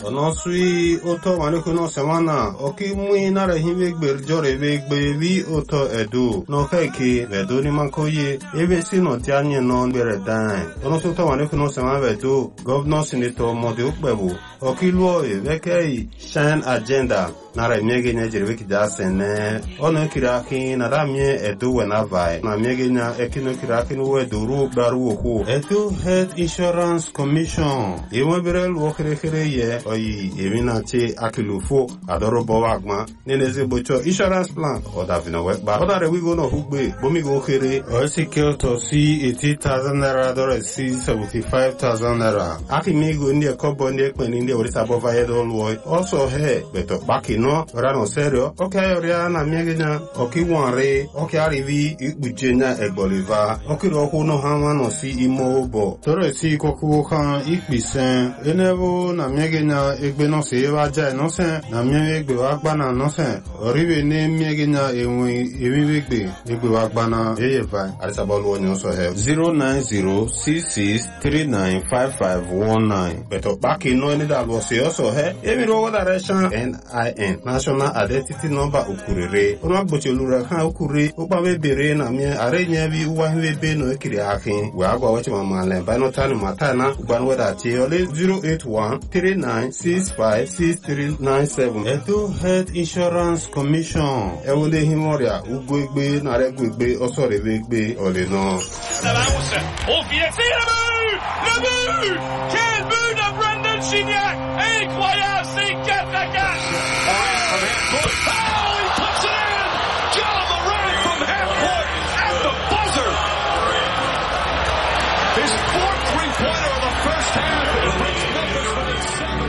ọ̀nà sui ụtọ malekwe n'ọsẹ̀mánà ọkí nara hiwe gbe jọrọ ebe gbe vi ụtọ edo n'ọkeke vedo n'imakoye ebe si nọti anyị nọ mgbere dan ọnụ sui ụtọ malekwe n'ọsẹ̀mánà vedo gọvanọ sinetọ mọdụ ukpebu ọkịlụọ evekei shine agenda nara emiege nya jere weki da sene ono kiri aki na da mie edo we na vai na miege nya ekino kiri aki no we doru baru oku edo health insurance commission ewe bere lu kere kere ye oyi emi na che akilufo adoro bo wagma nene ze bocho insurance plan oda vina we ba oda re wigo no hugbe bomi go kere o si ke to si 80000 naira dore si 75000 naira aki mi go ndi kobo ndi ekpe ndi orisa bo va ye do lu also he beto baki no rano serio oke ayoria na miegenya oki wanre oki arivi ikpuche nya egboliva oki roku no hanwa no si imo obo toro si koku kan ikpisen enevo na miegenya egbe no se eva ja no se na miege egbe wa gbana no se orive ne miegenya enwe ewiwe egbe egbe wa gbana eye vai arisa bolu onyo so he 09066395519 beto baki no ni da lo se also he emi ro direction NIN national identity number ukurere ọnụ agbochi olura ha ukure ụkpawe bere na mie arenye bi ụwa hiwe be no ekiri akị wee agwa wechi ma male binotani mata na ugban wedachi ole 08139656397 edo health insurance commission ewele him ọrịa ugo egbe nara egwu egbe ọsọ rebe egbe ole nọ Salance. Au pied, c'est le but Le but Quel but de Brandon Gignac Incroyable, c'est 4 à 4 Oh, he puts it in John Moran from half court at the buzzer His fourth three-pointer of the first half and it brings Memphis within seven.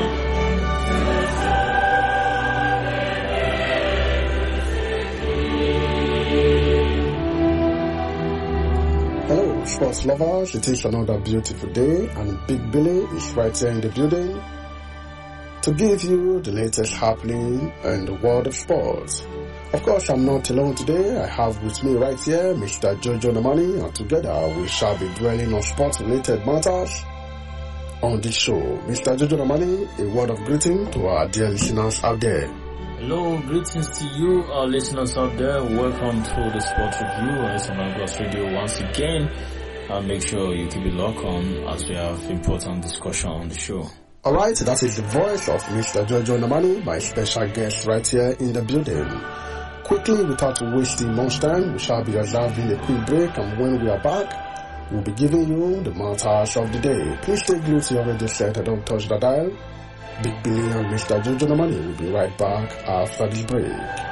Hello, sports lovers. It is another beautiful day, and Big Billy is right here in the building to give you the latest happening in the world of sports. Of course, I'm not alone today. I have with me right here Mr. Jojo Namani, and together we shall be dwelling on sports-related matters on this show. Mr. Jojo Namani, a word of greeting to our dear listeners out there. Hello, greetings to you, our listeners out there. Welcome to the Sport Review on SML Plus Radio once again. And make sure you keep it locked on as we have important discussion on the show. Alright, that is the voice of Mr. Jojo Namani, my special guest right here in the building. Quickly, without wasting much time, we shall be observing a quick break and when we are back, we'll be giving you the matters of the day. Please stay glued to your radio set and don't touch the dial. Big Billy and Mr. Jojo Namani will be right back after this break.